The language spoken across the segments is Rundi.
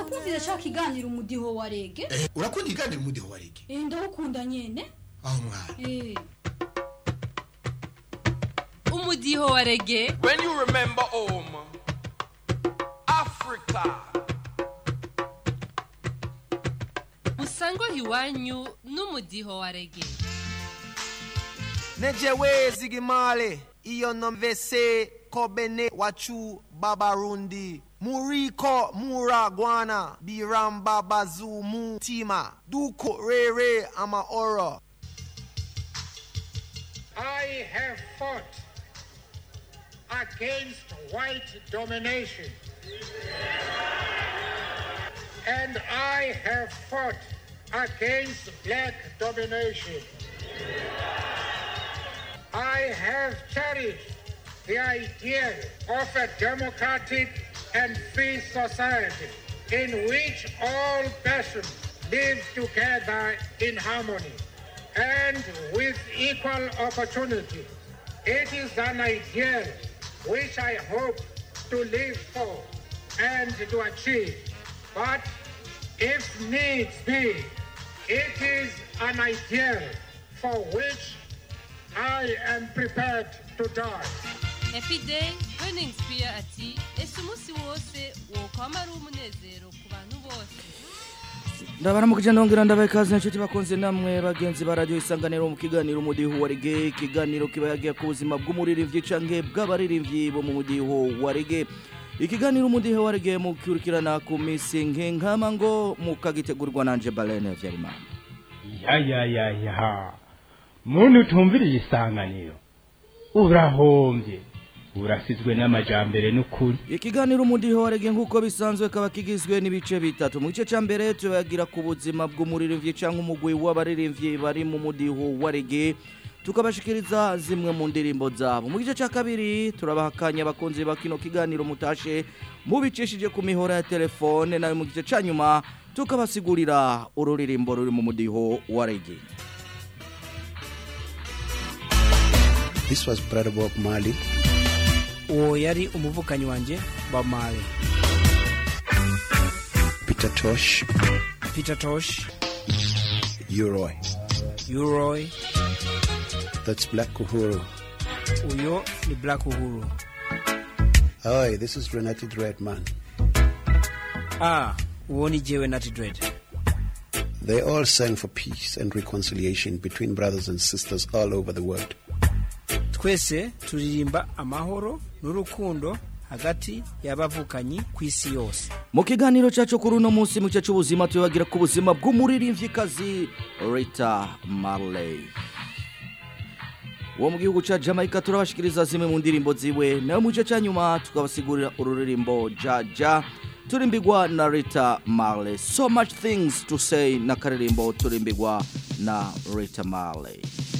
kumvira ashaka iganira umudiho wa rege Eh, urakunda iganira umudiho wa rege Eh, ndawukunda nyene aho mwana Eh, umudiho wa rege When you remember home, Africa, usangwa iwanyu n'umudiho wa rege nejewe zigimale iyo nomvese kobene wachu babarundi muriko muragwana biramba bazumu tima duko rere ama oro I have fought against white domination. And I have fought against black domination. I have cherished the ideal of a democratic and free society in which all persons live together in harmony and with equal opportunity. It is an ideal which I hope to live for and to achieve. But if needs be, it is an ideal for which I am prepared to die. epiday burning spear ati ese umunsi wose wokwama ari umunezero ku bantu bose ndabaramukije ndongera ndabaye ikaze inshuti bakunze namwe bagenzi ba radiyo isanganiro mu kiganiro umudiho wa rege ikiganiro kiba yagiye ku buzima bw'umuririmbyi canke bw'abaririmbyi bo mu mudiho wa rege ikiganiro umudiho wa rege mukurikirana ku misi nk'inkama ngo mukagitegurwa nanje balene vyarimana ya ya ya ya muntu utumviriye isanganiro urahombye urasizwe n'amajambere n'ukuri ikiganiro umudiho wa rege nk'uko bisanzwe kaba kigizwe n'ibice bitatu mu gice ca mbere tubagira ku buzima bw'umuririmbyi canke umugwi w'abaririmbyi bari mu mudiho wa rege tukabashikiriza zimwe mu ndirimbo zabo mu gice ca kabiri turabaha akanya abakunzi ba kino kiganiro mutashe mubicishije ku mihora ya telefone nayo mu gice ca nyuma tukabasigurira ururirimbo ruri mu mudiho wa rege This was Brother Bob Marley. uwo yari umuvukanyi wanjye Bob Marley Peter Tosh, Peter Tosh Uroy. Uroy That's Black Uhuru. uyo ni Black Uhuru Hi, this is Renati Dreadman. ah uwo ni jewe Natty Dread They all sang for peace and reconciliation between brothers and sisters all over the world. twese turirimba amahoro n'urukundo hagati y'abavukanyi ku isi yose mu kiganiro cyacu kuri uno munsi mu gice cy'ubuzima tubagira ku buzima bw'umuririmvyikazi rita marley uwo mu gihugu cya jamaica turabashikiriza zimwe mu ndirimbo ziwe nayo mu gice cya nyuma tukabasigurira ururirimbo jaja turimbigwa na rita marley so much things to say na karirimbo turimbigwa na rita marley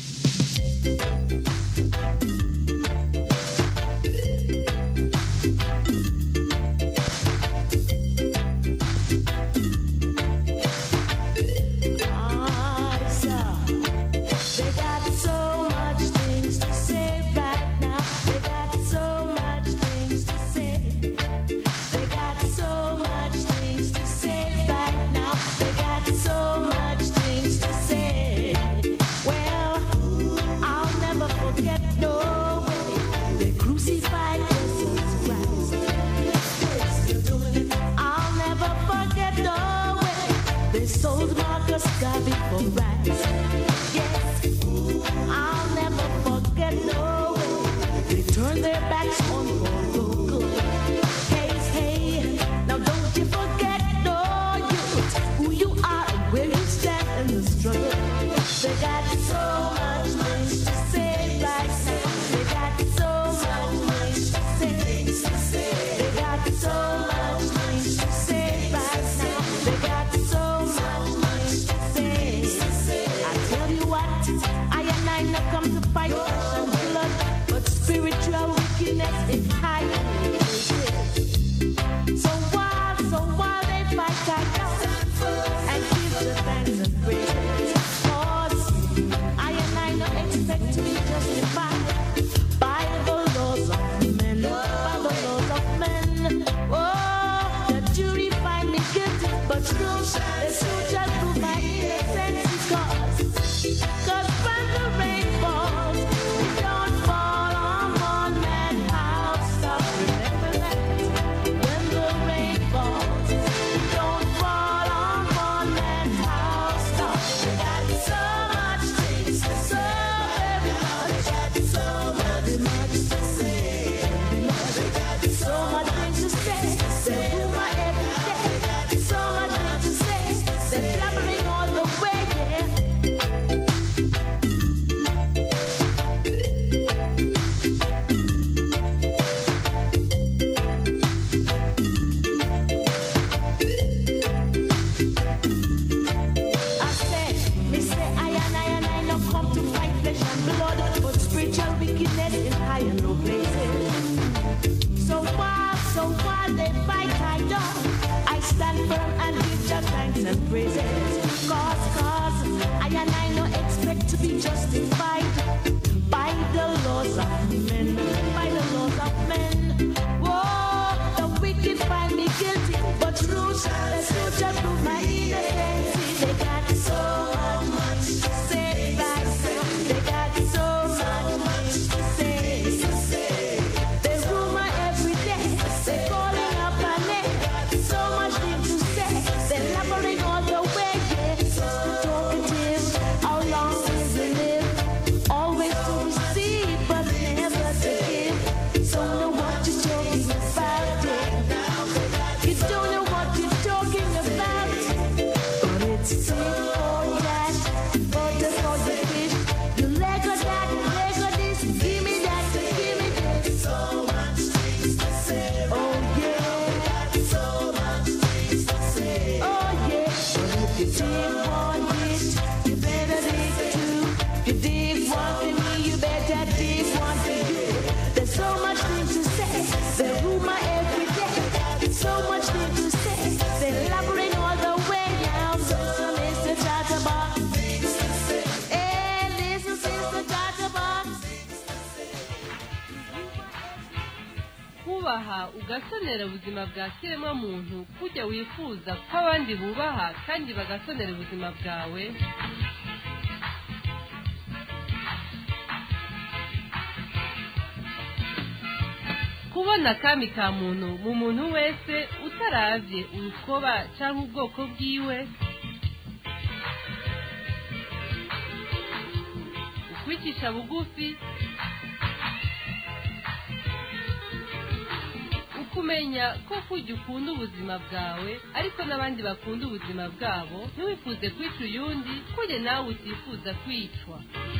They got so much things to say right now. They got so much things to say. They got so much things to say right now. They got so much things to say. Well, I'll never forget no. blessing and praises. Cause, cause, I and I no expect to be justified by the laws of men, by the laws of men. Whoa, the wicked find me guilty, but truth, the truth just prove my innocence. They got so much to say back, they got so much to say. They rumor every day, they calling up my name. So much thing to say, they laboring all the way. Yeah, talkative, how long will we live? Always to receive, but never to give. Don't know what you're talking about. Yeah. You don't know what you're talking about. But it's important for the for the fish. You Lego that, Lego this, give me that, give me this. So much things to say. Oh yeah. So much things to say. Oh yeah. But if you dig one it, you better dig two. You dig one for me, you better dig one for you. There's so much things to say. The rumor every day. So much things to say. They're laboring all the way now. Listen, Mr. Chatterbox. Hey, listen, Mr. Chatterbox. kubaha ugasonera ubuzima bwa kiremwa muntu kujya wifuza ko abandi bubaha kandi bagasonera ubuzima bwawe kubona akami ka muntu mu muntu wese utaravye urukoba cyangwa ubwoko bwiwe ukwicisha bugufi ukumenya ko kujya ukunda ubuzima bwawe ariko n'abandi bakunda ubuzima bwabo ntiwifuze kwica uyundi kujya nawe utifuza kwicwa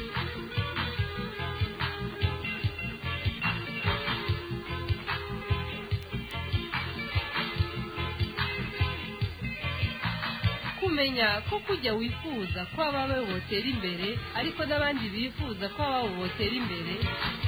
kumenya ko kujya wifuza ko abawe botera imbere ariko n'abandi bifuza ko ababo botera imbere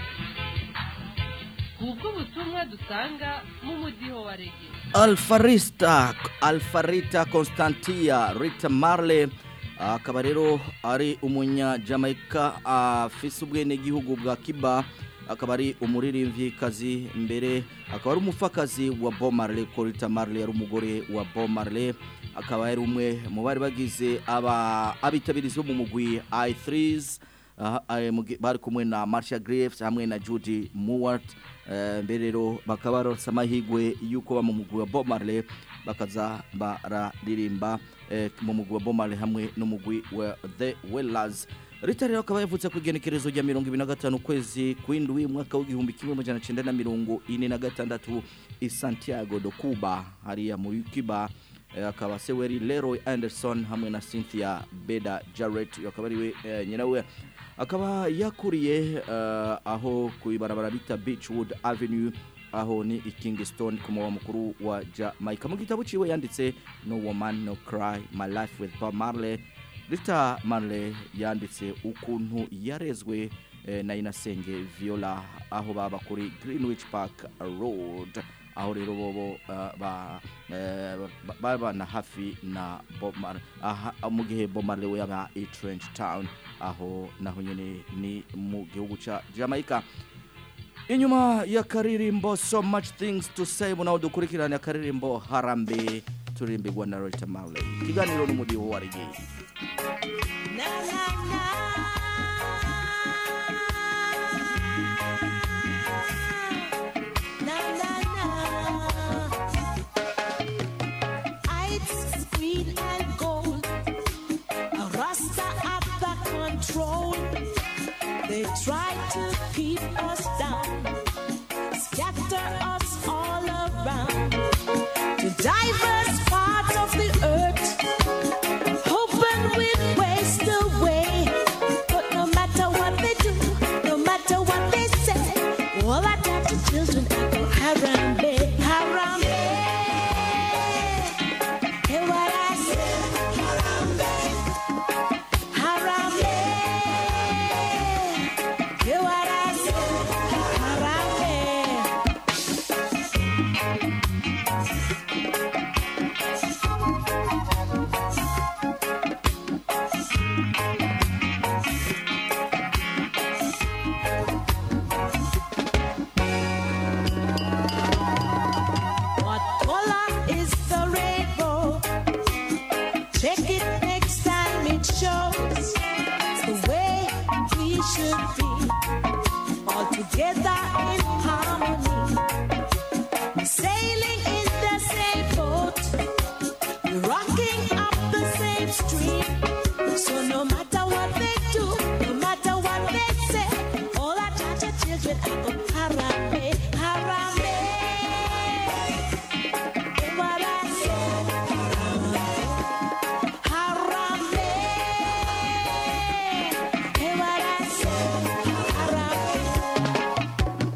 ubwo butumwa dusanga mu mudiho wa rege alfarista alfarita constantia rita marley akaba rero ari umunyajamaika afise ubwenegihugu bwa kiba akaba ari umuririmvyikazi mbere akaba ari umupfakazi wa Bob Marley ko Rita Marley yari umugore wa Bob Marley akaba yari umwe mu bari bagize aba abitabirizi bo mu mugwi i3s aha, eh, mugi- bari kumwe na Marcia Graves hamwe na Judy Mowat eh, mbere rero bakaba baronse amahigwe yuko ba mu mugwi wa Bob Marley bakaza bararirimba eh, mu mugwi wa Bob Marley hamwe n'umugwi wa The Wellers Rita rero akaba yavutse ku igenekerezo rya mirongo ibiri na gatanu ukwezi kw'indwi umwaka w'igihumbi kimwe amajana cenda na mirongo ine na gatandatu i Santiago do Cuba hariya muri Cuba Eh, akaba se weri Leroy Anderson hamwe na Cynthia Beda Jarrett akaba ariwe eh, nyina we akaba yakuriye eh, aho ku ibarabara bita Beachwood Avenue aho ni i Kingston ku mugwa mukuru wa Jamaica mu gitabo ciwe yanditse No Woman No Cry My Life with Bob Marley Rita Marley yanditse ukuntu yarezwe eh, na Inasenge Viola aho baba kuri Greenwich Park Road aho rero bobo uh, ba eh, ba- babana hafi na Bob Marley aha mu gihe Bob Marley we yaba i Trench Town aho naho nyene ni mu gihugu ca Jamaica inyuma ya karirimbo so much things to say munaho dukurikirana akaririmbo harambe turirimbirwa na Rita Marley ikiganiro n'umudiho wa reggae Ice, green and gold. A Rasta have the control. They try to keep us down, scatter us all around to diverse parts of the earth, hoping we'd waste away. But no matter what they do, no matter what they say, all I got to children echo Harambe, Harambe. Hear what I say? Harambe, Harambe. Hear what I say? Harambe. together in harmony. Sailing in the same boat, rocking up the same stream. So no matter what they do, no matter what they say, all our Jaja children are go harambe, harambe. Hear what I say? Harambe. Hear what I say? Harambe.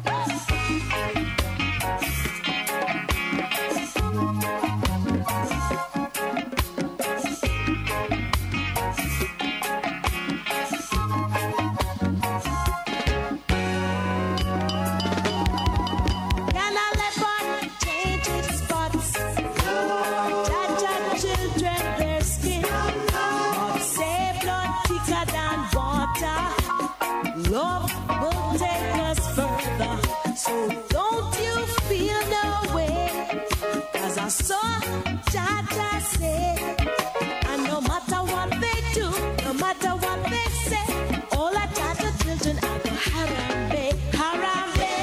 Can I let one change its spots? Jaja children, their skin. Say blood thicker than water. Love will take us further. So don't you feel no way? Cause I saw Jaja say. And no matter what they do, no matter what they say, all our Jaja children are the Harambe, Harambe.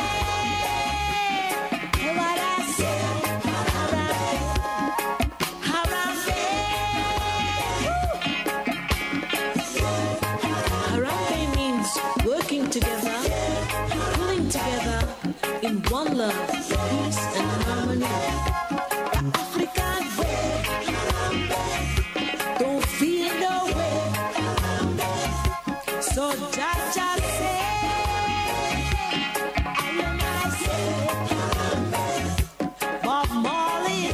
Hear what I say? Harambe, Harambe. Harambe means working together, pulling together in one love, peace and harmony. The African way. Don't feel no way. So Jaja say, I and I say, Bob Marley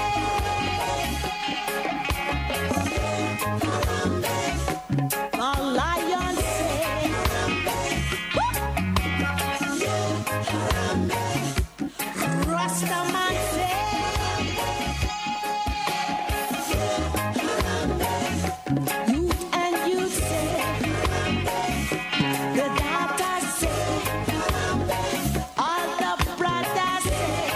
say, the lion say, Rastaman say, you and you say, the daughter say, all the brothers say,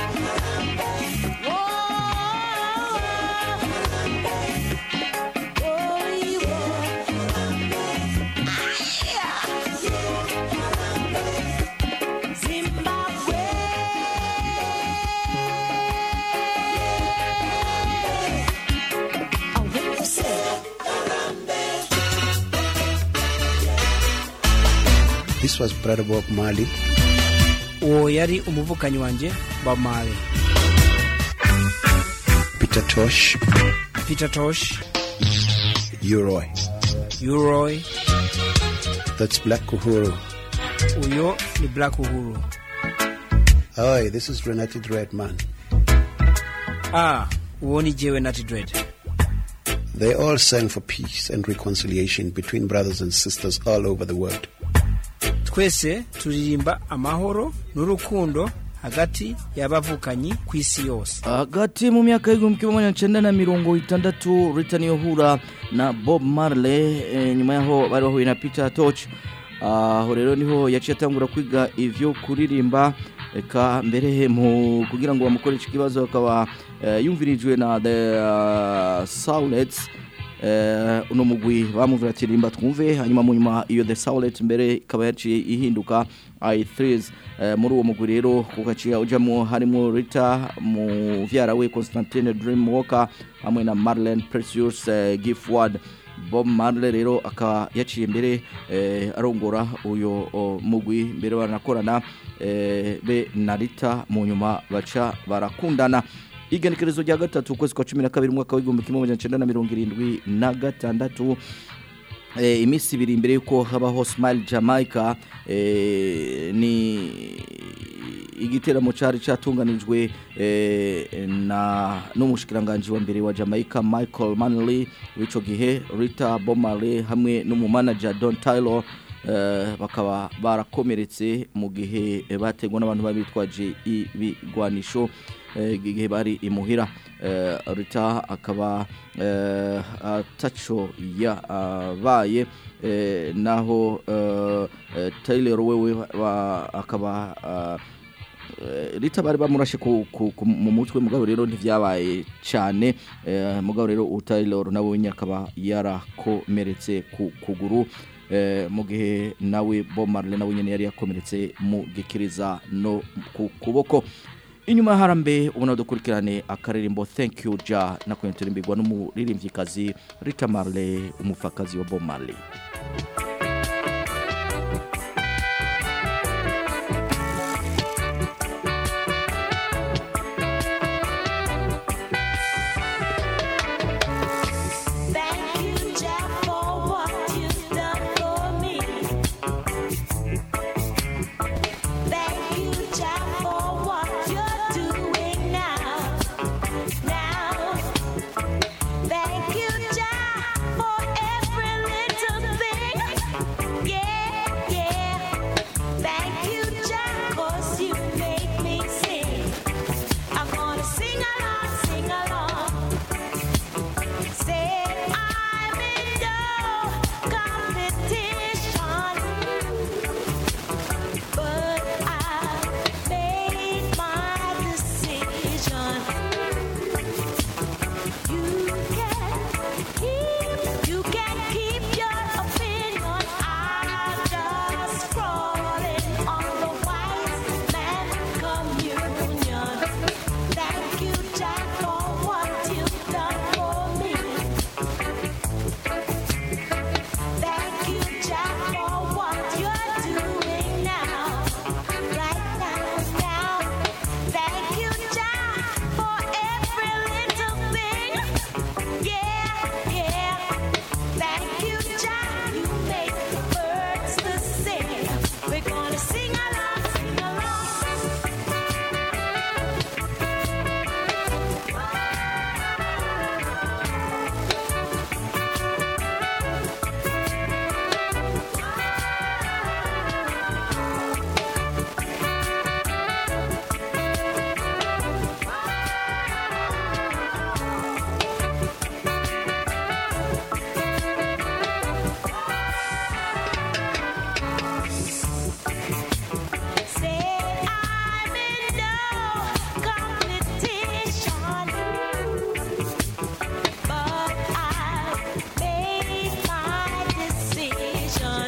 whoa, oh, Zimbabwe. Oh, what you say? This was Brother Bob Marley. uwo yari umuvukanyi wanjye Bob Marley Peter Tosh, Peter Tosh Uroy. Uroy That's Black Uhuru. uyo ni Black Uhuru Hi, this is Renati Dreadman. ah uwo ni jewe Natty Dread They all sang for peace and reconciliation between brothers and sisters all over the world. twese turirimba amahoro n'urukundo hagati y'abavukanyi ku isi yose hagati mu myaka y'igihumbi kimwe magana cyenda na mirongo itandatu Rita niyo hura na Bob Marley eh, nyuma yaho bari bahuye na Peter Tosh aho rero niho yaciye atangura kwiga ivyo kuririmba eka mbere mu kugira ngo bamukoreshe ikibazo akaba eh, yumvirijwe na the uh, Soulets eh, uno mugwi bamuvira ati rimba twumve hanyuma mu nyuma iyo the Soulet mbere ikaba yaciye ihinduka i3 eh, muri uwo mugwi rero kugaciye ujamo harimo Rita mu vyara we Constantine Dreamwalker hamwe na Marlene Precious eh, Gifford Bob Marley rero akaba yaciye mbere eh, arongora uyo o, mugwi mbere baranakorana eh, be na Rita mu nyuma baca barakundana igenekerezo rya gatatu ukwezi kwa cumi na kabiri umwaka w'igihumbi kimwe magana cyenda na mirongo irindwi na gatandatu eh, iminsi ibiri imbere yuko habaho Smile Jamaica eh, ni igiteramo cari catunganijwe eh, na n'umushikiranganje wa mbere wa Jamaica Michael Manley w'ico gihe Rita Bomale hamwe n'umumanager Don Taylor eh, bakaba barakomeretse mu gihe eh, bategwa n'abantu babitwaje ibigwanisho eh, igihe bari imuhira eh, Rita akaba eh, ataco yabaye eh, naho eh, eh, Taylor wewe ba- akaba ah, eh, Rita bari bamurashe ku, ku, ku, mu mutwe mugabo rero ntivyabaye cyane eh, mugabo rero u Taylor nawe nyine akaba yarakomeretse ku kuguru eh, mu gihe nawe Bob Marley nawe nyene yari yakomeretse mu gikiriza no ku kuboko inyuma harambe ubona dukurikirane akaririmbo thank you ja nako turimbirwa n'umuririmvyikazi Rita Marley umufakazi wa Bob Marley Thank you, Jack, for what you've done for me. Thank you, Jack, for what you're doing now. Now, thank you, Jack, for every little thing. Yeah, yeah. Thank you, Jack, 'cause you make me sing. I'm gonna sing along, sing along. Say I'm in no competition, but I made my decision. You can keep, you can keep your opinion. I'm just crawling on the white man communion. Thank you, Jack, for what you've done for me. Thank you, Jack, for what you're doing now. Right now, now. Thank you, Jack, for every little thing. Yeah, yeah. Thank you, Jack. You make the birds to sing. We're gonna sing along, sing along. Say I'm in no competition, but I made my decision.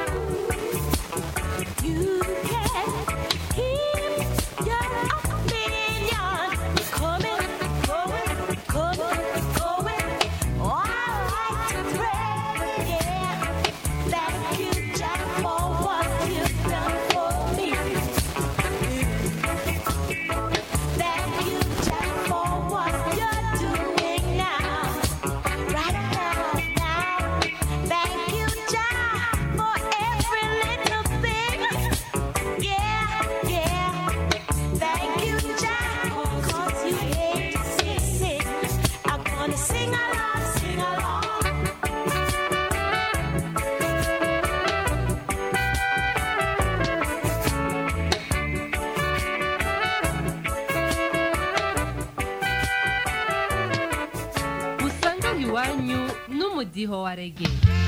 You can keep your opinion coming, going, coming, going. Oh, I like to pray, yeah. Thank you, Jack, for what you've done for me. Thank you, Jack, for what you're doing now. Right now, now. Thank you, Jack, for every little thing. Yeah, yeah. Thank you, Jack, 'cause you hate to see sing. I'm gonna sing along, sing along. usanga iwanyu n'umudiho wa rege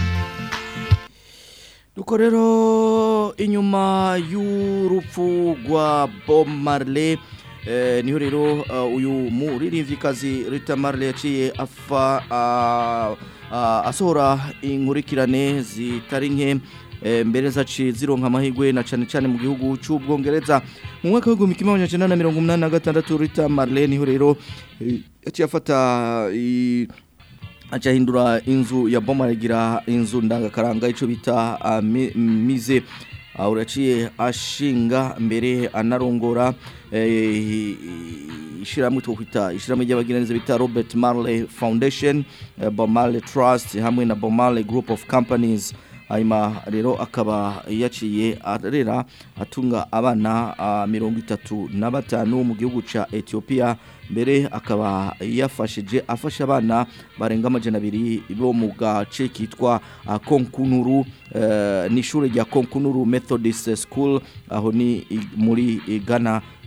Duko rero inyuma y'urupfu rwa Bob Marley eh, niho rero uh, uyu muririmvyikazi Rita Marley yaciye afa uh, uh, asohora inkurikirane zitari nke eh, mbere zaci zironka amahirwe na cane cane mu gihugu c'ubwongereza mu mwaka w'igihumbi kimwe amajana icenda na mirongo umunani na gatandatu Rita Marley niho rero eh, yaciye afata i- acahindura inzu ya boma aragira inzu ndangakaranga ico bita uh, mi- mize uh, uraciye ashinga mbere anarongora eh, ishiramwe twokwita ishiramwe ry'abagiraneza bita Robert Marley Foundation uh, Bob Marley Trust hamwe na Bob Marley Group of Companies hanyuma rero akaba yaciye arera atunga abana uh, mirongo itatu na batanu mu gihugu ca Ethiopia mbere akaba yafashije afasha abana barenga amajana abiri bo mu gace kitwa uh, Konkunuru uh, ni ishure rya Konkunuru Methodist School aho ni i- muri i- Ghana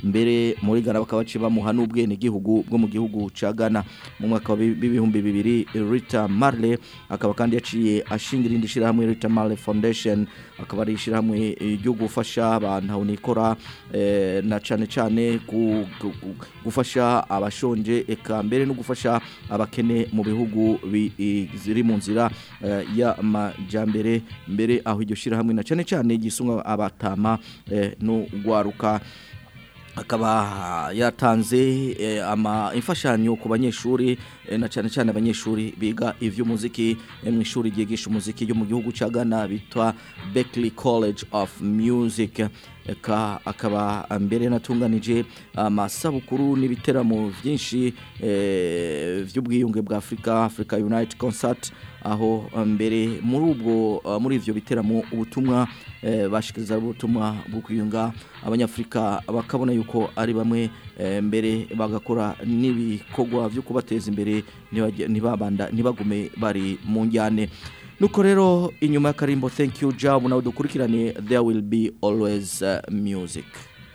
mbere muri Ghana bakaba baciye bamuha n'ubwenegihugu bwo mu gihugu ca Ghana mu mwaka wa bi- w'ibihumbi bibiri Rita Marley akaba kandi yaciye ashinga irindi shirahamwe Rita Marley Foundation akaba ari ishirahamwe eh, ryo gufasha abantu aho nikora eh, na cane cane ku- ku- ku- gufasha abashonje eka mbere no gufasha abakene mu bihugu bi- i- ziri mu nzira eh, y'amajambere mbere aho iryo shirahamwe na cane cane gisunga abatama eh, no gwaruka akaba yatanze eh, ama imfashanyo ku banyeshuri eh, na cyane cyane abanyeshuri biga ivy'umuziki eh, mu ishuri ryigisha umuziki ryo mu gihugu ca Ghana bitwa Berklee College of Music eka akaba mbere natunganije amasabukuru n'ibiteramo byinshi eh, vy'ubwiyunge bwa Africa Africa Unite Concert aho mbere muri ubwo uh, muri ivyo biteramo ubutumwa eh, bashikiriza ubutumwa bwo kwiyunga abanyafrika bakabona yuko ari bamwe eh, mbere bagakora n'ibikorwa byo kubateza imbere ntibajye- ntibabanda ntibagume bari mu njyane nuko rero inyuma y'akarimbo thank you job nawe dukurikirane there will be always uh, music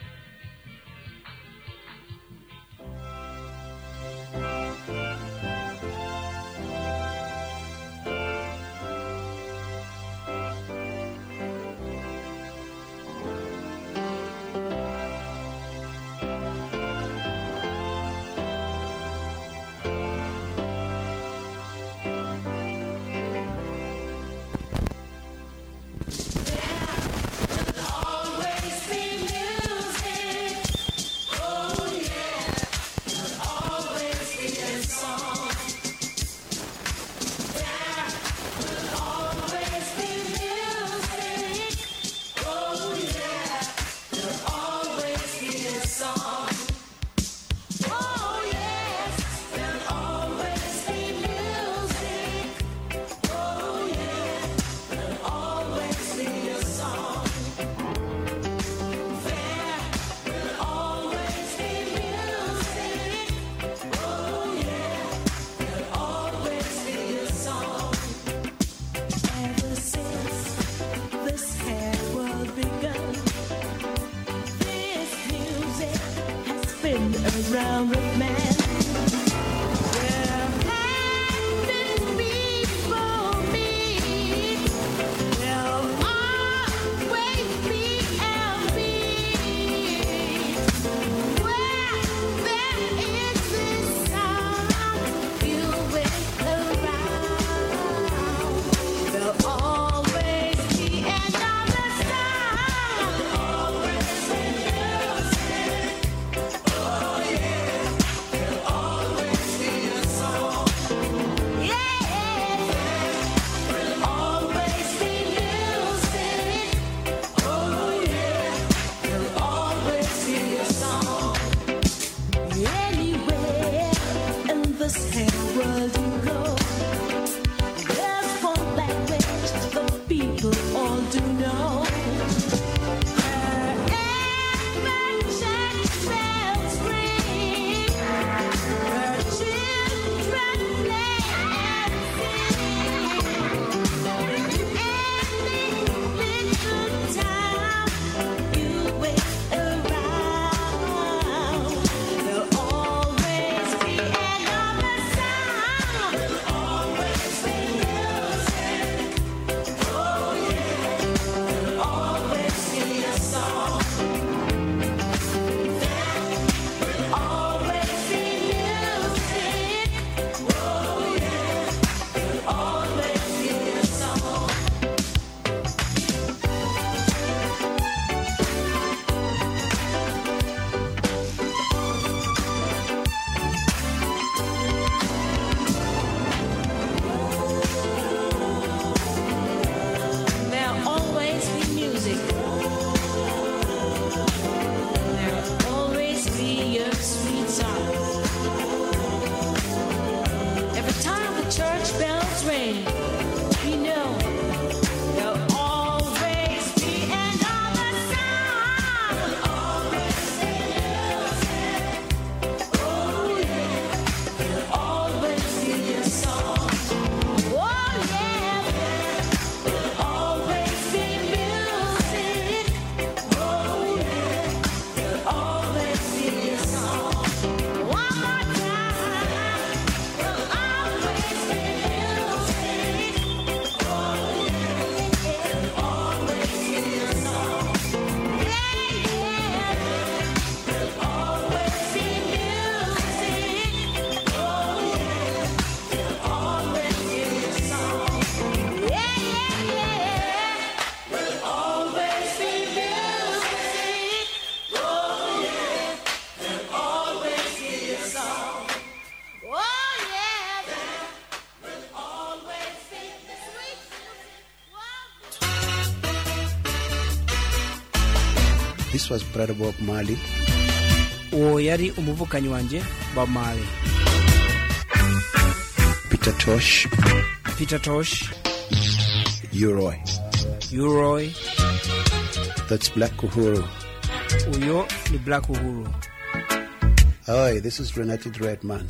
Always be music. Oh yeah. Always be a song. There will always be music. Oh yeah. There'll always be a song. Oh yes. There'll always be music. Oh yeah. There'll always be a song. There will always be music. Oh yeah, there'll always be a song. Ever since this had world begun, this music has been around with man. Where hand and people meet, there'll always be a beat. Where there is this sound, you will around. There'll always be another sound. There'll always be music. Oh yeah. There'll always be a song. Yeah. There'll always be music. Oh yeah. There'll always be a song. Anywhere in this here world you go, there's one language the people all do know. Wherever church bells ring, where children play and sing, any little town you will around. There'll always be another sound. There'll always be music. Oh yeah. There'll always be a song. There will always be music. Oh yeah. There'll always be a song. There'll always be music. There'll always be a sweet song. Every time the church bells ring, we know there'll always be another sound. There'll always be music. Oh yeah. There'll always be a song. Oh yeah. There'll always be music. Oh yeah. There'll always This was Brother Bob Marley. uwo yari umuvukanyi wanjye bob marley Peter Tosh, peter tosh Uroy. uroy That's Black Uhuru. uyo ni black uhuru Hi, this is Renati Redman.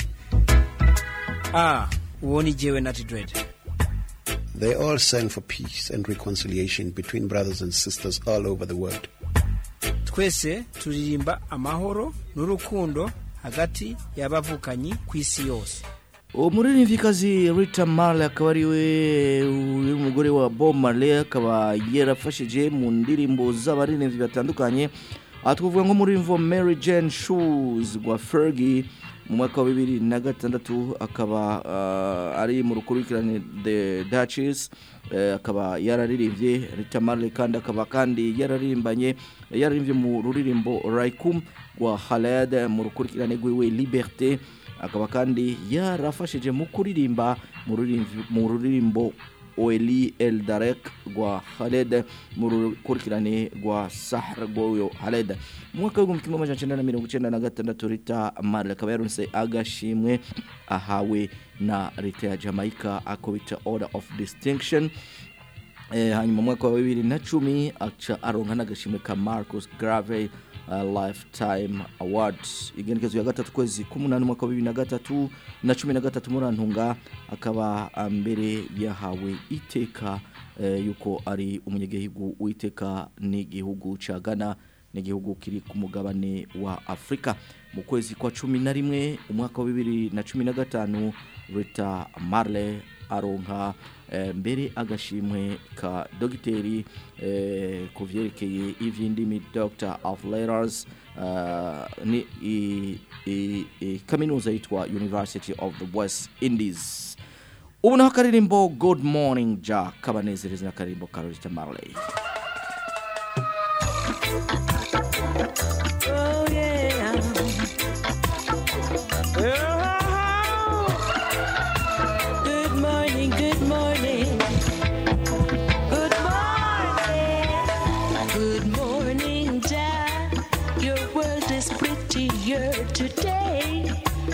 ah uwo ni jewe nati dread They all sang for peace and reconciliation between brothers and sisters all over the world. twese turirimba amahoro n'urukundo hagati y'abavukanyi ku isi yose umuririmvyikazi rita marley akaba ari we uri umugore wa bob marley akaba yarafashije mu ndirimbo z'abaririmbyi batandukanye aha twavuga nko muri mvo mary jane shoes rwa fergie mu mwaka wa bibiri na gatandatu akaba ah, ari mu rukurikirane the duchess eh, akaba yararirimbye rita marley kandi akaba kandi yararirimbanye yararirimbye mu ruririmbo raikum rwa haled mu rukurikirane rwiwe liberté akaba kandi yarafashije mu kuririmba mu rurimvi- mu ruririmbo Oeli El Darek rwa Khaled mu rukurikirane rwa Sahar rw'uyo Khaled mu mwaka w'igihumbi kimwe amajana icenda na mirongo icenda na gatandatu Rita Marley akaba yaronse agashimwe ahawe na leta ya Jamaica ako bita Order of Distinction Eh, hanyuma mu mwaka wa bibiri na cumi aca aronka n'agashimwe ka marcus grave uh, lifetime awards igenekezo ya gatatu kwezi k'umunani umwaka wa bibiri na gatatu na cumi na gatatu muri antunga akaba ah, mbere yahawe iteka eh, yuko ari umunyagihugu w'iteka n'igihugu ca ghana n'igihugu kiri ku mugabane wa afurika mu kwezi kwa cumi na rimwe umwaka wa bibiri na cumi na gatanu rita marley aronka eh, mbere agashimwe ka dogiteri eh, ku vyerekeye ivy'indimi doctor of letters uh, ni i, i, i, kaminuza yitwa university of the west indies ubu naho akaririmbo good morning ja kabanezereza n'akaririmbo ka rita marley Oh yeah. Good morning, good morning. Good morning. Good morning, Dad. Your world is prettier today.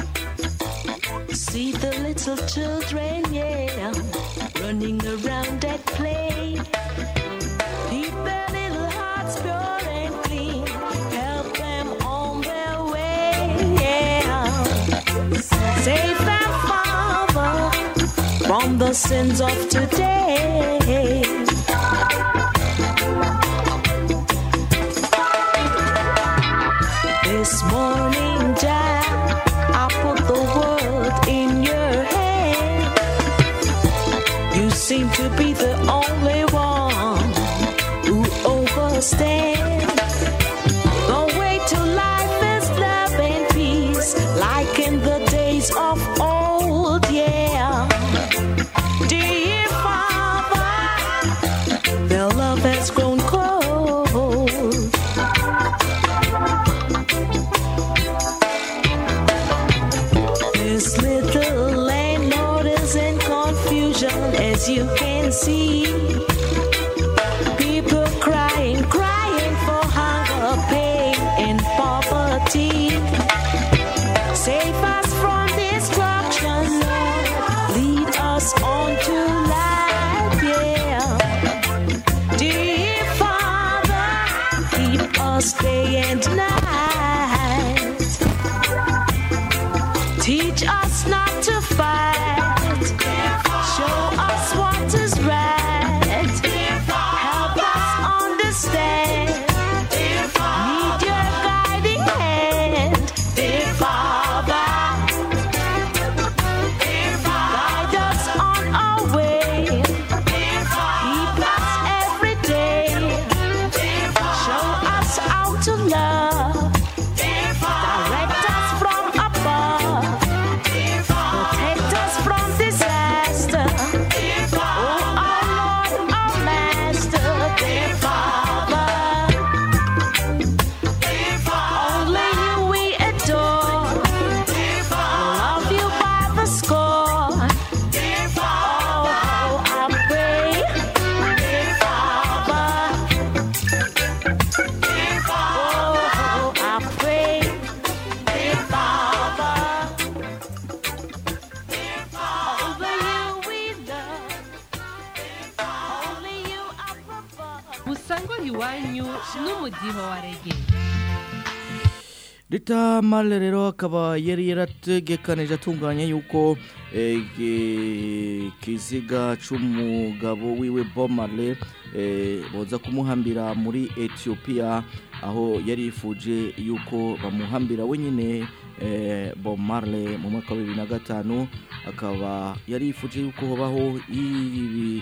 See the little children, yeah, running around at play. Keep their little hearts pure and clean. Help them on their way. Yeah. Save them, Father, from the sins of today. This morning, Dad, I put the world in your hand. You seem to be the only one who understand. The way to life is love and peace, like in the days of old, yeah. Dear Father, their love has grown cold. This little landlord is in confusion, as you can see. People crying, crying for hunger, pain, and poverty. Save us from destruction, Lord. Lead us on to life, yeah. Dear Father, keep us day and night. Teach us not to fight. Show us what is right. iwanyu n'umudiho wa rege Rita Marley rero akaba yari yarategekanije atunganya yuko eh, gi- kiziga c'umugabo wiwe Bob Marley eh, boza kumuhambira muri Ethiopia aho yari yifuje yuko bamuhambira wenyine eh, Bob Marley mu mwaka wa 2005 akaba yari yifuje yuko hobaho ibi-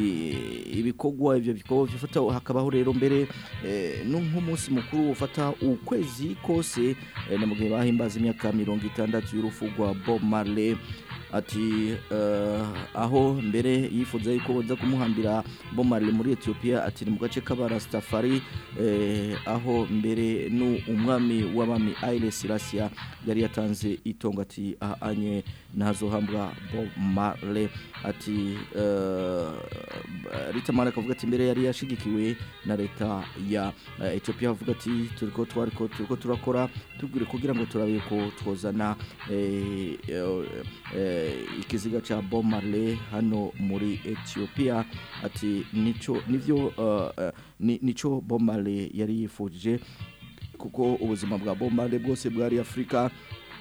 i- ibikorwa ivyo bikorwa bifata hakabaho rero mbere eh, no nk'umunsi mukuru ufata ukwezi kose eh, ni mu gihe bahimbaza imyaka mirongo itandatu y'urupfu rwa Bob Marley ati eh, aho mbere yifuza yuko boza kumuhambira Bob Marley muri Ethiopia ati ni mu gace k'abarastafari eh, aho mbere nu umwami w'abami Haile Selassie yari yatanze itongo ati ahanye ntazohambwa Bob Marley ati eh, Rita Marley akavuga ati mbere yari yashigikiwe na leta ya eh, Ethiopia avuga ati turiko twariko turiko turakora tubwire kugira ngo turabe ko twozana eh, eh, eh, ikiziga ca Bob Marley hano muri Ethiopia ati nico nivyo eh, eh, ni- nico Bob Marley yari yifuje kuko ubuzima bwa Bob Marley bwose bwari Afrika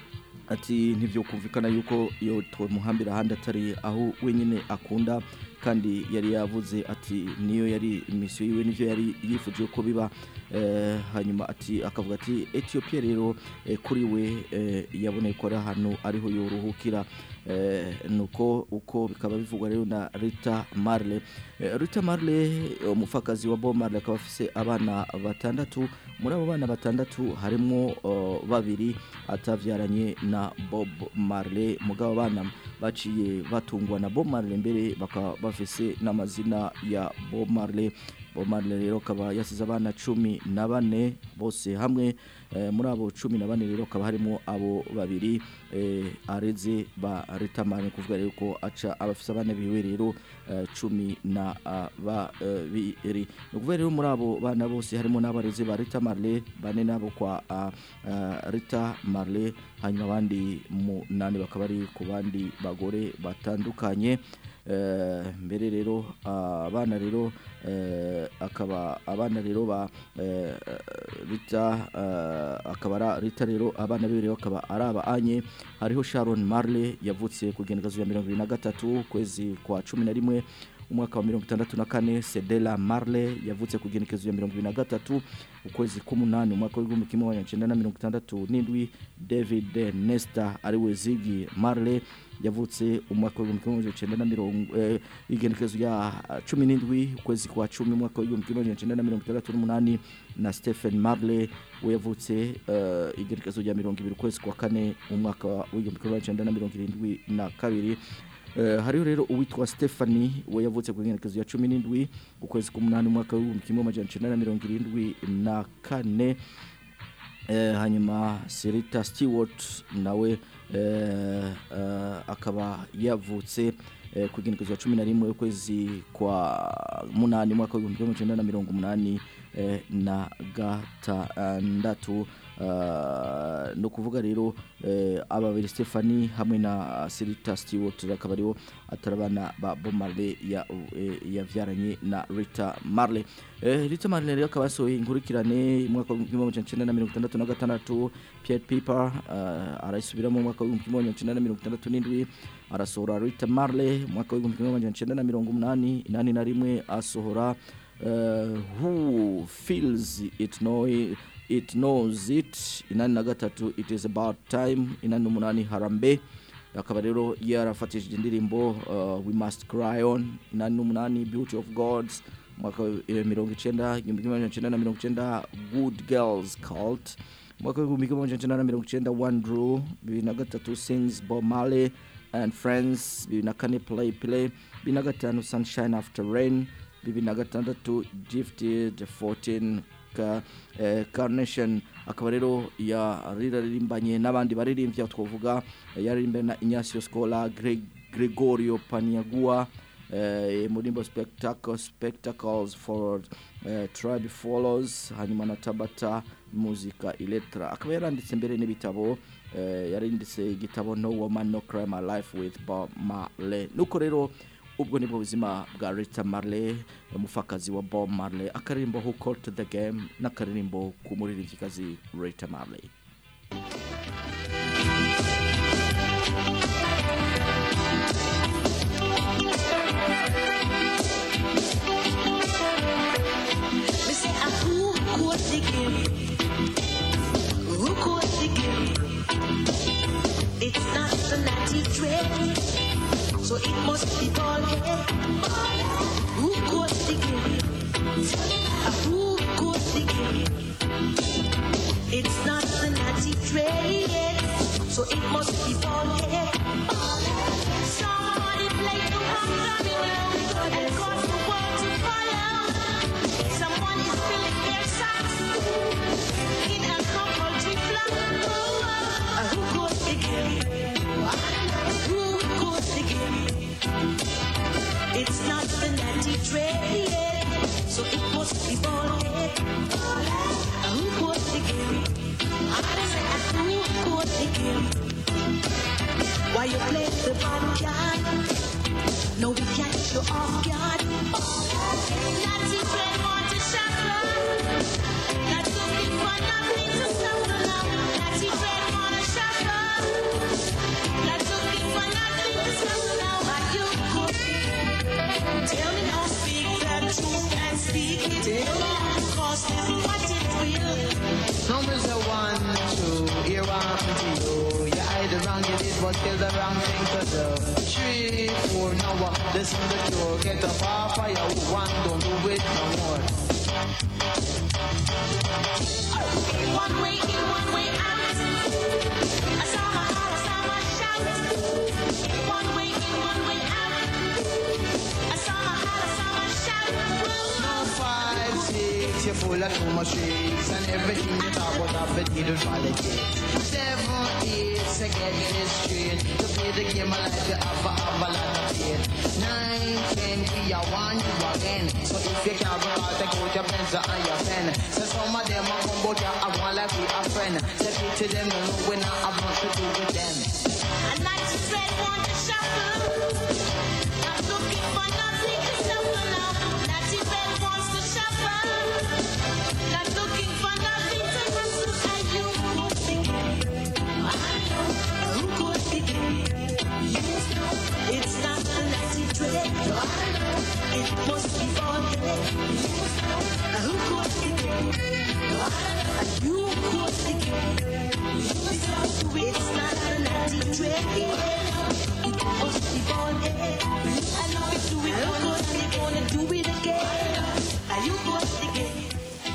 ati ntibyo kumvikana yuko iyo tumuhambira ahandi atari aho wenyine akunda kandi yari yavuze ati niyo yari misiyo yiwe nivyo yari yifuje ko biba eh, hanyuma ati akavuga ati Ethiopia rero eh, kuri we eh, yaboneye ko ari ahantu ariho yoruhukira eh, nuko uko bikaba bivugwa rero na Rita Marley eh, Rita Marley umufakazi wa Bob Marley akaba afise abana batandatu muri abo bana batandatu harimo uh, babiri atavyaranye na Bob Marley mugabo abana baciye batungwa na Bob Marley mbere bakaba bafise n'amazina ya Bob Marley Bob Marley rero akaba yasize abana cumi na bane bose hamwe eh, muri abo cumi na bane rero akaba harimo abo babiri eh, areze ba Rita Marley kuvuga rero ko aca abafise abana biwe rero eh, cumi na ah, babiri ni ukuvuga rero muri abo bana bose harimo n'abareze ba Rita Marley bane nabo kwa ah, ah, Rita Marley hanyuma abandi munani bakaba ari ku bandi bagore batandukanye Eh, mbere rero ah, abana rero eh, akaba abana rero ba eh, Rita eh, akaba ara Rita rero abana be rero akaba ari abanye hariho Sharon Marley yavutse ku generazo ya 2023 kwezi kwa 11 umwaka wa mirongo itandatu na kane Sedela Marley yavutse ku genekezo ya mirongo ibiri na gatatu ukwezi k'umunani umwaka w'igihumbi kimwe magana cyenda na mirongo itandatu n'indwi David Nesta ariwe Ziggy Marley yavutse umwaka w'igihumbi kimwe magana cyenda na mirongo eh, igenekezo ya cumi n'indwi ukwezi kwa cumi umwaka w'igihumbi kimwe magana cyenda na mirongo itandatu n'umunani na Stephen Marley we yavutse eh, igenekezo rya mirongo ibiri ukwezi kwa kane umwaka w'igihumbi kimwe magana cyenda na mirongo irindwi na kabiri Uh, hariho rero uwitwa Stephanie we yavutse ku ngenekezo ya cumi n'indwi ukwezi k'umunani umwaka w'ibihumbi kimwe amajana icenda na mirongo irindwi na kane Eh, hanyuma Serita Stewart nawe eh, eh, akaba yavutse eh, ku genekezo ya cumi na rimwe ukwezi kwa munani umwaka w'ibihumbi kimwe amajana icenda na mirongo umunani eh, na gatandatu Uh, no kuvuga rero eh, aba babiri Stephanie hamwe na Serita Stewart akaba aribo atarabana ba Bob Marley ya eh, yavyaranye na Rita Marley eh, Rita Marley rero akaba yasohoye inkurikirane mu mwaka w'igihumbi kimwe magana cyenda na mirongo itandatu na gatandatu Pied Piper uh, arayisubiramo mu mwaka w'igihumbi kimwe magana cyenda na mirongo itandatu n'indwi arasohora Rita Marley mu mwaka w'igihumbi kimwe magana cyenda na mirongo umunani inani na rimwe asohora uh, Who Feels It Know It Knows It inani na gatatu It Is About Time inani n'umunani Harambe akaba rero yarafatishije indirimbo uh, We Must Cry On inani n'umunani Beauty of Gods mwaka wa mirongo icenda igihumbi kimwe magana cyenda na mirongo icenda Good Girls Cult mwaka w'igihumbi kimwe magana cyenda na mirongo icenda One Drew bibiri na gatatu Sings Bob Marley and Friends bibiri na kane Play Play bibiri na gatanu Sunshine After Rain bibiri na gatandatu Gifted 14 ka eh, Carnation akaba rero yaririmbanye n'abandi baririmbyi aho twavuga eh, yaririmbanye na Ignacio Scola Greg, Gregorio Paniagua eh, murimbo spectacle spectacles for eh, tribe follows hanyuma na Tabata muzika Electra akaba yaranditse mbere n'ibitabo eh, yaranditse igitabo No Woman No Crime My Life with Bob Marley nuko rero ubwo nibwo buzima bwa Rita Marley umufakazi wa Bob Marley akaririmbo Who Caught the Game n'akaririmbo ku muririmbyikazi Rita Marley Me say, ah, who caught the game? Who caught the game? It's not the natty dread, so it must be ball head. Who caught the game? Ah, who caught the game? It's not the natty dread, so it must be ball head. Somebody play the one and cause the world to follow. Someone is filling their socks in a compulsory flock. Uh, who goes the game? Who goes the game? It's not the natty trade, so it must be ball head. Uh, who goes the game? I say, uh, who goes the game? Why you play the bad card? No, we catch you off guard. Natty trade want to shuffle. Not looking for nothing to suffer now. Natty trade want to shuffle. Not looking for nothing to suffer now. Are you good? Tell me now, speak the truth and speak it. Tell me cause this is what it will. Numbers are one, two, here one to you. You either wrong, you did what is the wrong thing to do. Three, four, now what? Listen to the cure. Get up off fire, one, don't do it no more. One way in, one way out. I saw my heart, I saw my shout. One way in, one way out. I saw my heart, I saw my shout. Now five, six, you're full of too much tricks And everything you talk about have been needed politics Seven, eight, so get this straight To play the game of life, you have to have a lot of faith Nine, ten, we are one, you again So if you can't go out, take out your pencil and your pen So some of them are come but you have one like we a friend Say it to them, no, no, we not have much to do with them I like to tread, want to shuffle. Not looking for nothing to suffer now. Natty Bell wants to shuffle. Not looking for nothing to hustle. Are you good thinking? Who good thinking? It's not the natty dread. It must be all Who good thinking? Are you good thinking? It's not a natty dread. It must be ball head. I know we do it once, we gonna do it again. Are you good again?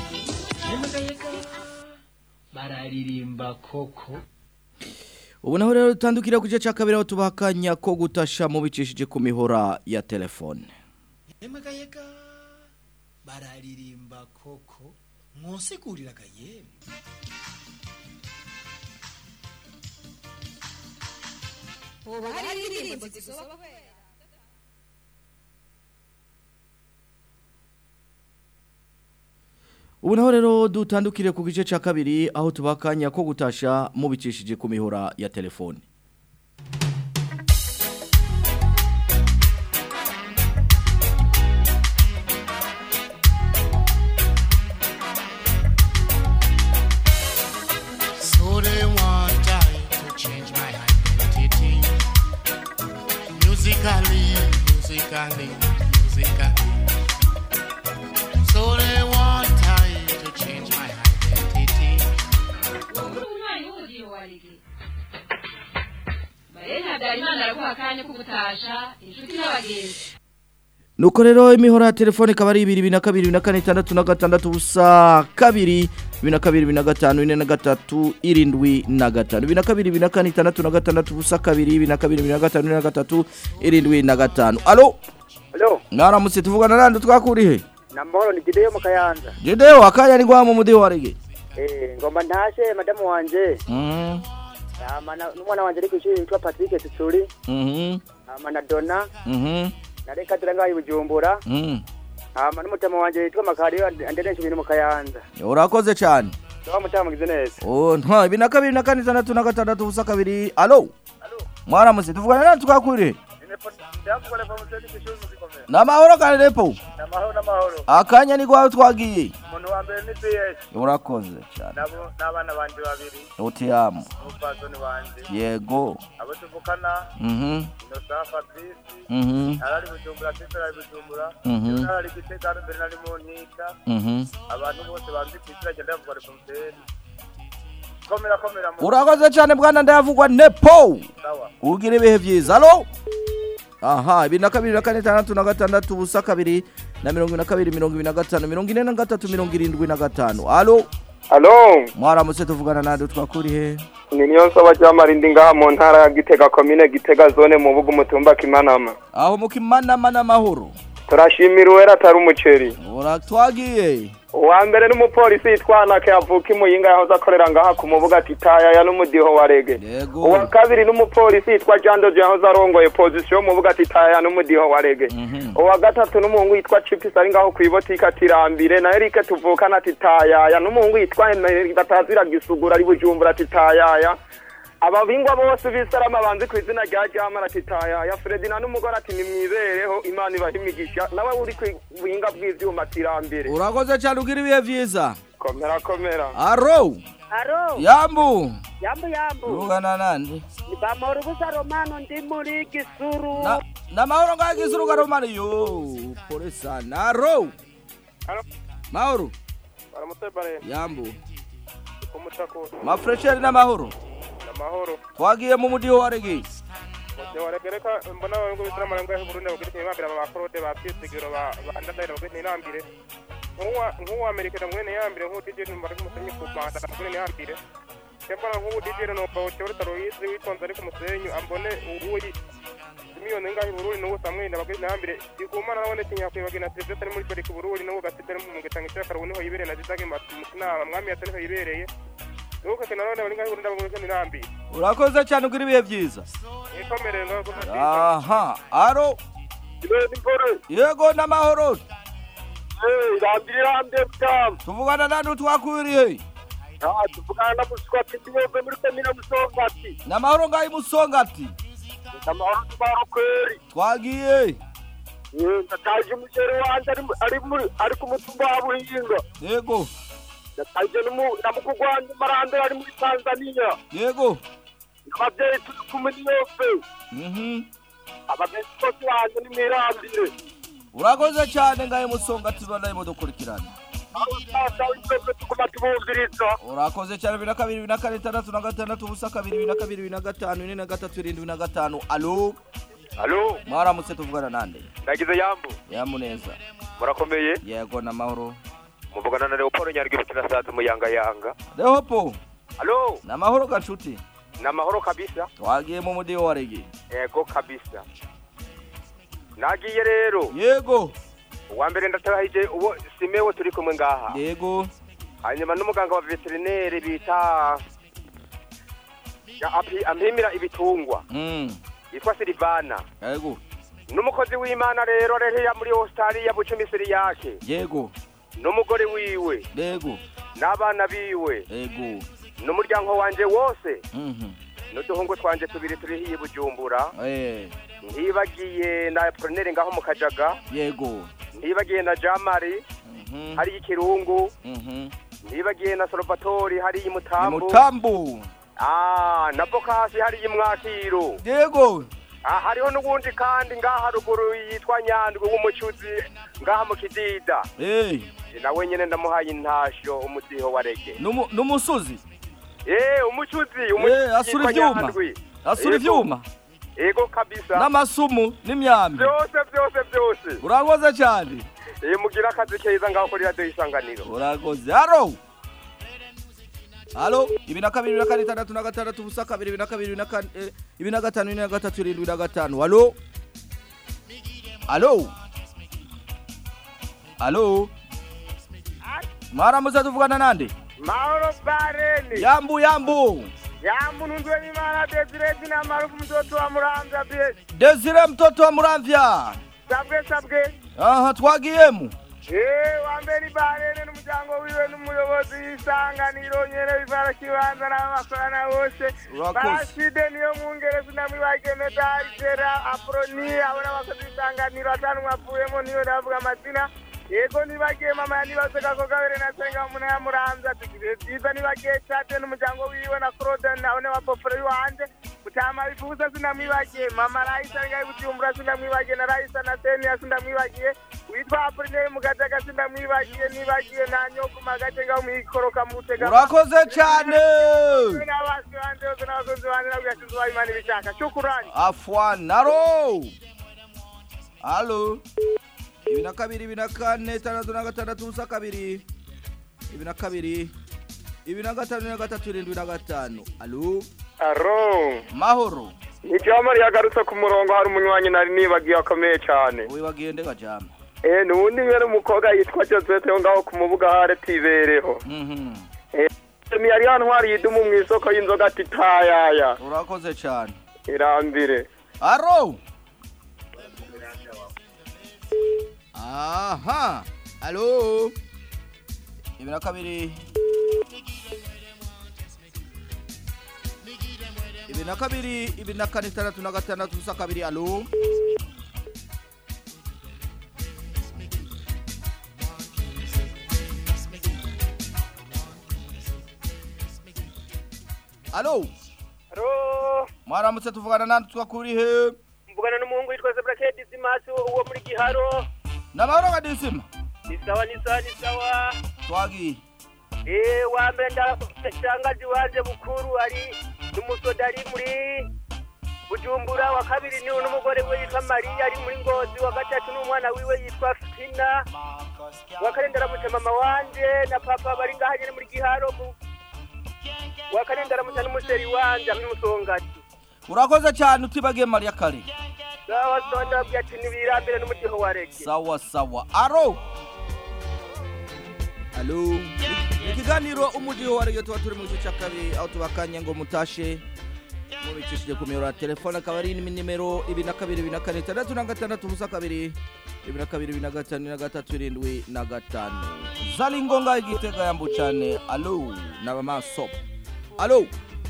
bararirimba koko ubu naho rero dutandukira ku gice cya kabiri aho tubaha akanya ko gutasha mubicishije ku mihora ya telefone emagayega bararirimba koko mwosiguriraga yemwe hoba hari indirimbo zisoba ubu naho rero dutandukire ku gice cya kabiri aho tubaha akanya ko gutasha mubicishije ku mihora ya telefone So they want I to change my identity. Musically, musically, musically. So they want I to change my identity. umwanya w'umudiho wa rege barene habyarimana araguha akanya ko gutasha inshuti n'abagenzi nuko rero imihora ya telefone ikaba ari ibiri bibiri na kabiri bibiri na kane itandatu na gatandatu ubusa kabiri bibiri na kabiri bibiri na gatanu bine na gatatu irindwi na gatanu bibiri na kabiri bibiri na kane itandatu na gatandatu ubusa kabiri bibiri na kabiri bibiri na gatanu bine na gatatu irindwi na gatanu alo Halo, mwaramutse tuvugana nande twakurihe namahoro ni Gideyo mu Kayanza. jedeyo akanya ni gwa mu mudiho wa rege Eh, ngomba ntashe madamu wanje. Mhm, Ama na- n'umwana wanje ari kwishuri yitwa Patrick Tutsuri. mhm, Ama na Donna, mhm, na Reka Turanga Bujumbura. mhm. Ama n'umutama wanje yitwa Makariyo anderesha ibintu mu Kayanza. urakoze cyane Tuba mutamugize neza. Oh, ntwa bibiri na kabiri na kane itandatu na gatandatu ubusa kabiri alo mwaramutse tuvugana nande twakurihe Ine ndakubona pa museni kishuri muzikomera n'amahoro kandi repo namahoro namahoro akanya ni gwawe twagiye umuntu wa mbere ni BS urakoze cyane nabo n'abana banje babiri utiyamu n'umupfasoni wanje yego abo tuvukana mhm Innocent Fabrice Mhm. arari bujumbura Kristo ari bujumbura Mhm. Jewe narari gitega hano mbere nari mu nkika Mhm. abantu bose banzi ku izina rya ndavuga ari museni komera komera mu urakoze cyane bwana ndayavugwa nepo sawa ugira ibihe byiza alo aha bibiri na kabiri na kane itandatu na gatandatu ubusa kabiri na mirongo ine na kabiri mirongo ibiri na gatanu mirongo ine na gatatu mirongo irindwi na gatanu alo Alo, mwaramutse tuvugana nande twakuri he ni niyo nsaba ry'amarindi ngaha mu ntara ya Gitega komine Gitega zone mu bugu mutumba Kimanama. aho mu kimanama n'amahoro Turashimira uwera atari umuceri. ura twagiye Uwa mbere n'umupolisi yitwana ke avuka imuyinga yahoze akorera ngaha ku mubuga ati tayaya n'umudiho wa rege. yego Uwa kabiri n'umupolisi yitwa Jandoje yahoze arongoye position mu buga ati tayaya n'umudiho wa rege. Uwa gatatu n'umuhungu yitwa Chipis ari ngaho kwibotika tirambire na Eric tuvukana ati tayaya n'umuhungu yitwa Emery batazira gisugura ari bujumbura ati tayaya. ababingwa bose b'isarama banzi ku izina rya jamara ati tayaya Fredina n'umugore ati nimwibereho imana ibaha imigisha nawe uri ku buhinga bw'ivyuma tirambere urakoze cyane ugira ibihe byiza komera komera aro Aro. yambu Yambu yambu. tuvugana nande Ni bamahoro busa Romano ndi muri Gisuru. Na- n'amahoro ngaho gisuru garomani yo pole sana aro mahoro baramutse bare yambu kumutako mafresheri n'amahoro amahoro twagiye mu mudiho wa rege Mujye waragereka mbona abantu b'isiramu ngo ngahe Burundi bagirike bambira ba Claude ba Piesigiro ba ba Ndadaye bagirike inambire nk'uwa nk'uwa Amerika na mwene yambire nk'uwo DJ numva ari umusenyi ku Rwanda na mwene yambire Cyambara nk'uwo DJ no pa Chebora Taroyizi witonze ari ku musenyi ambone uwuri miliyoni ngahe Burundi n'uwo Samuel bagirike inambire igumana nabone tinya kwibagina Sylvestre ari muri Pariki Burundi n'uwo Gasitera mu Mugetanga cyakara niho yibereye na Zizage mu kinama mwami yatse niho yibereye Nuko kana none bari ngahe Burundi bagirike inambire urakoze cyane ugira ibihe byiza Ikomere ngaho aha aro yego n'amahoro irambire butamu tuvugana nande utwakwiriye tuvugana na muswati tuyove muri komine musongati n'amahoro ngaho imusongati amahoro tumaro kweri twagiye ndataje umuceri wanje ari mu- ari muri ari ku mutumba wa buhinga yego ndataje n'umu- na mukuru wanje marandera ari muri tanzania yego abavyeyi turi kumwe niyove mhm abavyeyi bose banje ni mwirambire urakoze cyane ngaho imusongati banaye mudukurikirana sasa witove tuguma tubumviriza urakoze cyane bibiri na kabiri bibiri na kane itandatu na gatandatu ubusa kabiri bibiri na kabiri bibiri na gatanu ine na gatatu irindwi na gatanu alo Alo, mwaramutse tuvugana nande nagize yambu. yamu neza Murakomeye. yego n'amahoro Muvugana na Leopold Nyarwi bukina sazi mu yanga yanga. rehopo Alo, n'amahoro ganshuti na mahoro kabisa. twagiye mu mudiho wa rege Ego kabisa. Nagiye rero. Yego. Uwa mbere ndatahije uwo Simewo turi kumwe ngaha. Yego. Hanyuma n'umuganga wa veterineri bita ya api ampimira ibitungwa. Mm. Yitwa Silvana. Yego. N'umukozi w'Imana rero rero ya muri Australia bucumi siri yake. Yego. N'umugore wiwe. Yego. N'abana biwe. Yego. N'umuryango wanje wose. Mhm. n'uduhungu twanje tubiri turi hiye bujumbura Eh. ntibagiye na Pronere ngaho mu kajaga Yego. ntibagiye na Jamari hari ikirungu Mhm. ntibagiye na Salvatore hari imutambu Mutambu. ah na Bokasi hari imwakiro Yego. ah hariho n'ubundi kandi ngaha ruguru yitwa Nyandwi w'umucuzi ngaha mu kidida Eh. nawe nyene ndamuhaye intasho umudiho wa rege Numu numusuzi. eh umucuzi Eh, umucuzi asura yitwa ivyuma. Nyandwi. Asura Ego. ivyuma. ego kabisa N'amasumu n'imyambi. byose byose byose Urakoze cyane. Eh mugira akazi keza ngaho kuri radio isanganiro. Urakoze. Haro. Halo, ibi na kabiri, ibi na kane, itandatu na gatandatu, ubusa kabiri, ibi na kabiri, ibi na kane, eh, ibi na gatanu, ibi na gatatu, irindwi na gatanu. Halo. Halo. Halo. Mwaramutse tuvugana nande? mahoro bareni Yambu yambu. yamununzwe n'imana desire zina marufu mtoto wa muramvya bie Desire mtoto wa Muramvya. sabwe sabwe Aha twagiyemu. Eh, wa mbere ibarene n'umuryango wiwe n'umuyobozi w'isanganiro nyene bivara kibanza n'abakorana bose Urakoze. barashide niyo mwungere sinamwibagiye medali gera aproni abo n'abakozi b'isanganiro atanu mwavuyemo niyo ndavuga amazina yego nibagiye mama yanibaze kako gabere na senga umuntu yamuramvye ati ibihe vyiza nibagiye cate n'umuryango wiwe na claude nawe n'abapoporo iwanje mutama bifuza sinamwibagiye mama rayisa ngaye bujumbura sinamwibagiye na rayisa na seniya sinamwibagiye witwa apulineri mugajaga sinamwibagiye nibagiye na nyokuma agace ngaho mwikoroka mu butega urakoze cyane n'abasi banje bose n'abakozi banje nabwo yashinze uwayimana ibishaka shukurani afwanaro halo ibi na kabiri ibi na kane tandatu na gatandatu ubusa kabiri ibi na kabiri ibi na gatanu ibi na gatatu irindwi na gatanu alo aro mahoro icyamari yagarutse ku murongo hari umunywanyi nari nibagiye akomeye cyane wibagiye ndega jama eh nuwundi mwene umukobwa yitwa Josette yo ngaho ku mubuga hare tibereho Mhm. eh ni yari yantwari yidumu mu isoko y'inzoga ati tayaya urakoze cyane irambire aro aha alo ibi na kabiri ibi na kabiri ibi na kane itandatu na gatandatu ubusa kabiri alo alo aro mwaramutse tuvugana nandi twakuri he mvugana n'umuhungu witwa Zebrakedi Dimasi uwo muri Giharo namahoro kadisima ni sawa ni sawa ni sawa twagiye eh wa mbere ndasangaje waje bukuru ari n'umusoda ari muri Bujumbura wa kabiri ni n'umugore we yitwa Maria ari muri Ngozi wa gatatu n'umwana wiwe yitwa Fina wa kane ndaramutse mama wanje na papa bari ngaha nyene muri Giharo mu wa kane ndaramutse n'umuseri wanje ari musongati urakoze cyane utibagiye mariya kare sawa sawa ndababwira ati nibirambire n'umudiho wa rege sawa sawa aro alo Ni ikiganiro umudiho wa rege tuba turi mu gice cya kabiri aho tubakanye ngo mutashe mubicishije ku miyoboro ya telefone akaba ari nimero ibiri na kabiri ibiri na kane itandatu na gatandatu ubusa kabiri ibiri na kabiri ibiri na gatanu ibiri na gatatu irindwi na gatanu zari ngombwa igitega yambu cyane alo n'abamaso alo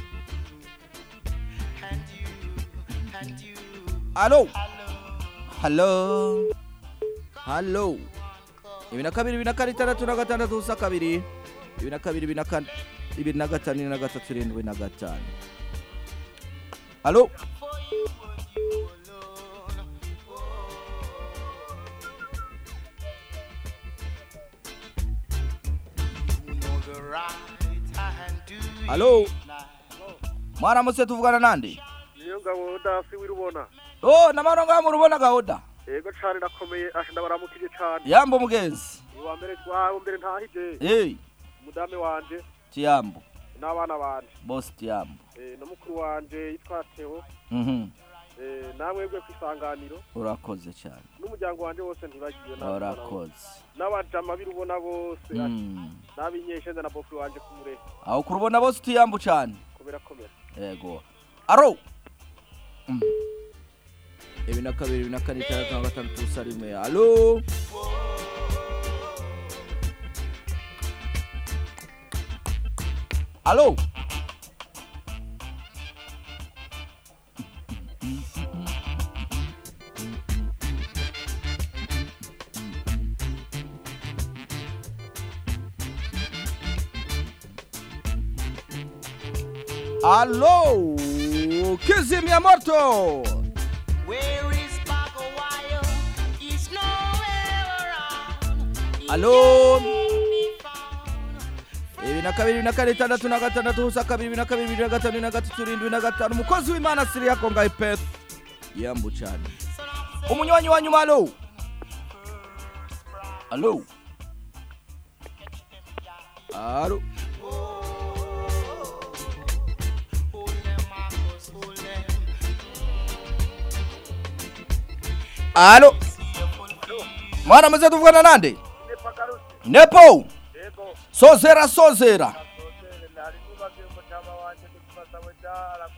alo halo halo ibiri na kabiri ibiri na kane itandatu na gatandatu ubusa kabiri ibiri na kabiri ibiri na kane ibiri na gatanu ibiri na gatatu irindwi na gatanu halo halo mwaramutse tuvugana nande niyo ngabo dafi wirubona oh namahoro ngaho murubona gahunda yego cane ndakomeye asha ndabaramukije cane yambo mugenzi wa mbere wawe mbere ntahije hey umudame wanje tiyambo n'abana banje bosi tiyambo eh na mukuru wanje yitwa Theo mhm eh namwebwe kwisanganiro urakoze cyane n'umuryango wanje wose ntibagiwe n'abana banje. urakoze n'abajama birubona bose Mm. n'abinyeshenza na bofu wanje kumure aho kurubona bose tiyambo cyane kubera komera yego aro Mm. ibiri na kabiri ibiri na kane itandatu na gatandatu ubusa rimwe alo alo alo kizimya moto alo ibiri na kabiri ibiri na kane itandatu na gatandatu ubusa kabiri ibiri na kabiri ibiri na gatanu ibiri na gatatu irindwi na gatanu umukozi w'imana siri yakongaye peth yambu cyane umunywanyi wa nyuma alo alo alo alo mwaramutse tuvugana nande nepo sozera sozera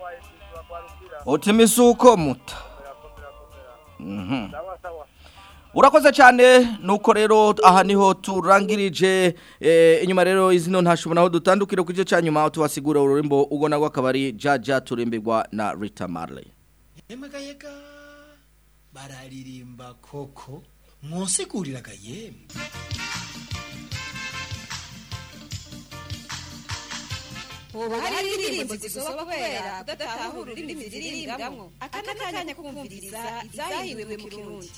uti misuko muta Mhm. urakoze cyane nuko rero aha niho turangirije eh, inyuma rero izino ntashobora aho dutandukire ku gice cya nyuma tubasigura ururimbo ubwo nagwa akabari jaja turimbirwa na Rita Marley yemwe yega bararirimba koko mwosiguriraga yemwe hoba hari indirimbo zisoba kubera kudatahura ururimi ziririmbwamwo aka ni akanya ko kumviriza izahiwe mu kirundi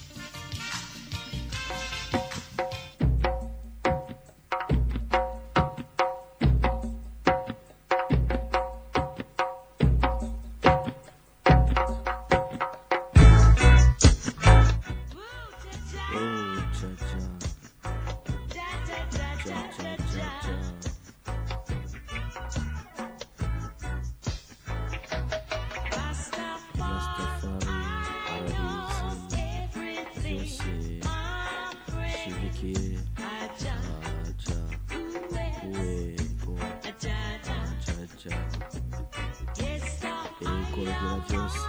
Kurugura byose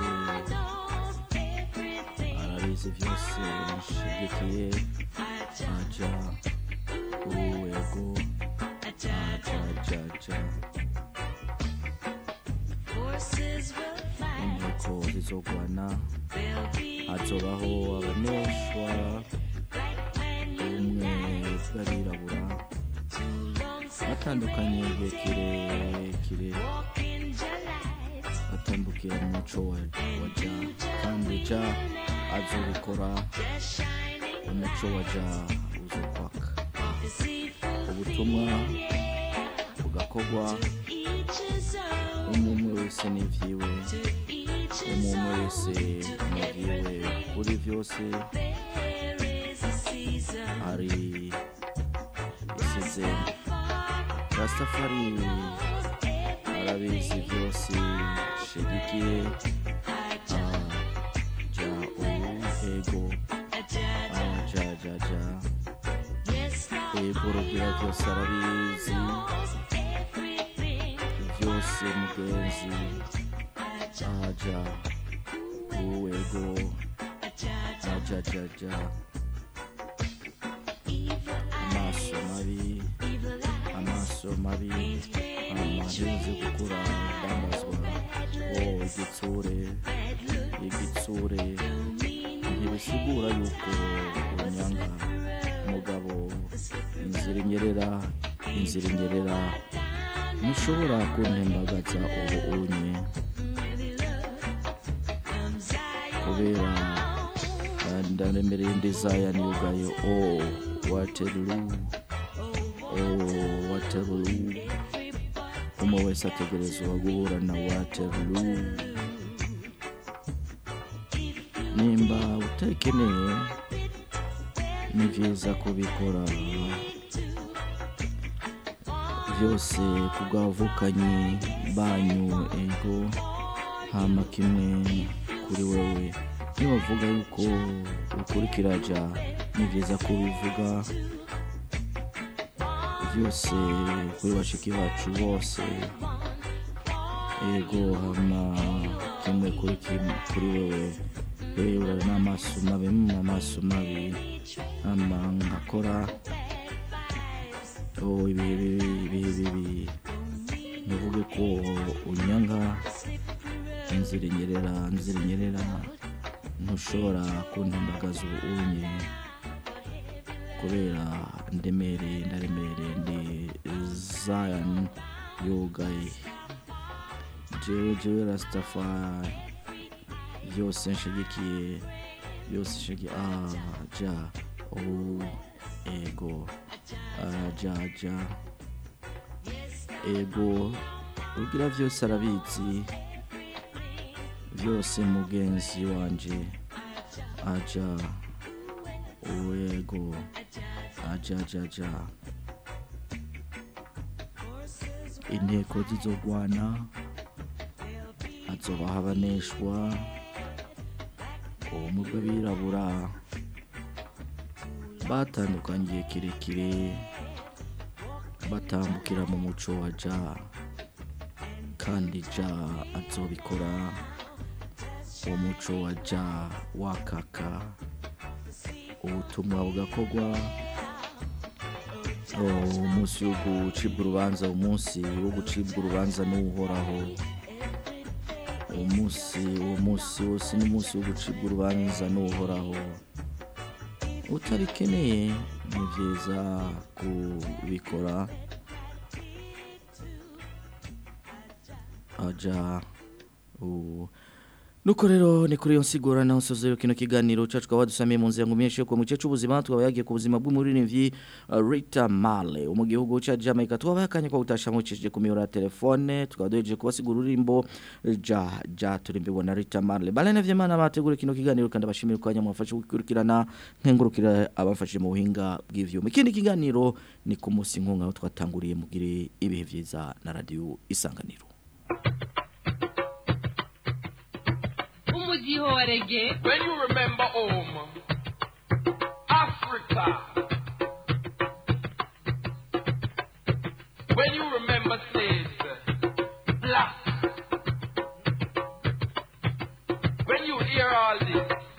arabizi byose mushigikiye aja uwego aja aja aja inteko zizogwana hazobaho abaneshwa umwe bw'abirabura batandukanye igihe kirekire batambukira mu muco wa wa ja kandi ja azobikora umuco wa ja uzokwaka ubutumwa bugakorwa umwe wese n'ivyiwe umwe wese n'ivyiwe kuri vyose hari isezerano rastafari arabizi byose shigikiye ja uhego ja ja ja ego rugira byose arabizi byose mugenzi aja uwego aja ja ja amaso mabi amaso mabi amarinzi gukura ndambazwa o igitsure igitsure ntibisigura yuko unyanga mugabo inzira inyerera inzira inyerera ntushobora kuntembagaza ubu unye kubera ndandemereye ndizaya niyugaye o waterloo oh waterloo umwe wese ategerezwa guhura na waterloo nimba utayikeneye ni byiza kubikora byose kubwavukanyi banyu ego hama kimwe kuri wewe nibavuga yuko ukurikira ja ni byiza kubivuga byose kuri bashiki bacu bose ego hama kimwe kuri kimwe kuri wewe rero n'amaso mabi mu maso mabi hama ngakora oh ibihe bibi ibihe bibi ntuvuge ko unyanga inzira inyerera inzira inyerera ntushobora kuntembagaza ubu unye kubera ndemereye ndaremereye ndi zion yugaye jewe jewe rastafari byose nshigikiye byose nshigikiye aja o ego aja aja ego ugira byose arabizi byose mugenzi wanje aja uwego aja aja aja inteko zizogwana hazoba habaneshwa ubumwe bw'abirabura batandukanye igihe kirekire batambukira mu muco wa ja kandi ja azobikora uwo muco wa ja wakaka ubutumwa bugakorwa Oh, umunsi wo gucibwa urubanza umunsi wo gucibwa urubanza n'uhoraho uwo munsi uwo munsi wose ni umunsi wo gucibwa urubanza n'uhoraho utarikeneye ni byiza kubikora aja u- nuko rero ni kuri iyo nsigura naho nsozeyo kino kiganiro cacu twaba dusamiye mu nzira ngo myinshi ku muce c'ubuzima twaba yagiye ku buzima bw'umuririmbyi uh, Rita Marley wo mu gihugu ca Jamaica twaba yakanye ko gutasha mucishije ku miyoboro ya telefone tukaba duhejeje kubasigura ururimbo ja ja turimbe bona Rita Marley balene vy'Imana bategura kino kiganiro kandi abashimira ko mwafashe gukurikirana nkengurukira abafashe mu buhinga bw'ivyuma ikindi kiganiro ni ku munsi nkunga aho twatanguriye mugire ibihe vyiza na radio isanganiro umudiho wa rege When you remember home, Africa. When you remember slaves, black. When you hear all this,